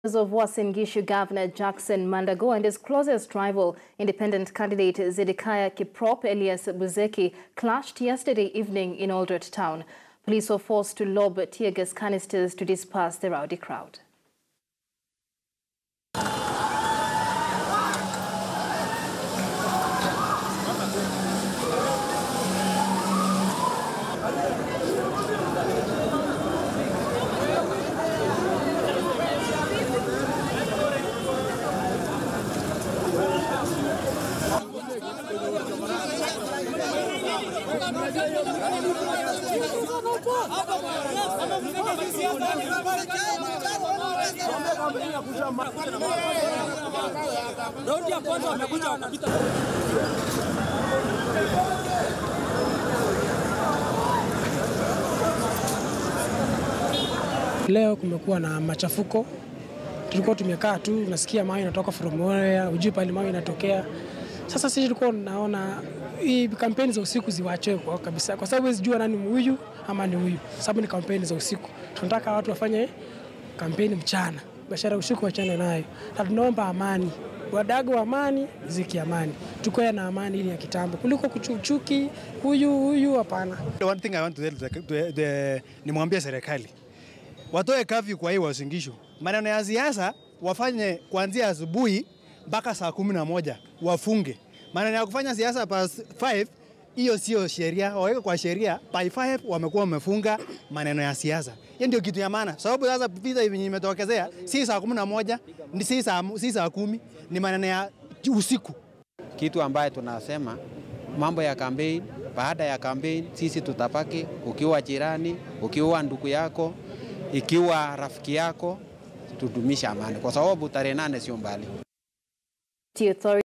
of Uasin Gishu Governor Jackson Mandago and his closest rival, independent candidate Zedekiah Kiprop Elias Buzeki, clashed yesterday evening in Aldred Town. Police were forced to lob tear gas canisters to disperse the rowdy crowd. Leo kumekuwa na machafuko, tulikuwa tumekaa tu, unasikia mawe inatoka from nowhere, hujui pale mawe inatokea. Sasa sisi tulikuwa tunaona hii kampeni za usiku ziwachwe kwa kabisa, kwa sababu huwezi jua nani huyu ama ni huyu, sababu ni kampeni za usiku. Tunataka watu wafanye kampeni mchana, biashara usiku wachane nayo, na tunaomba amani, wadago wa amani, ziki amani, tukoe na amani ili ya kitambo kuliko kuchuchuki huyu huyu, hapana. The one thing I want to tell the, the, the, nimwambie serikali watoe kafyu kwa hii Uasin Gishu. Maneno ya siasa wafanye kuanzia asubuhi mpaka saa kumi na moja wafunge. Maneno ya kufanya siasa past 5 hiyo sio sheria, waweke kwa sheria. By 5 wamekuwa wamefunga maneno ya siasa. Hiyo ndio kitu ya maana, sababu sasa vita hivi imetokezea si saa kumi na moja ni si saa, si saa kumi, ni maneno ya usiku. Kitu ambaye tunasema mambo ya kampeni, baada ya kampeni sisi tutapaki, ukiwa jirani, ukiwa ndugu yako, ikiwa rafiki yako, tudumisha amani, kwa sababu tarehe nane sio mbali.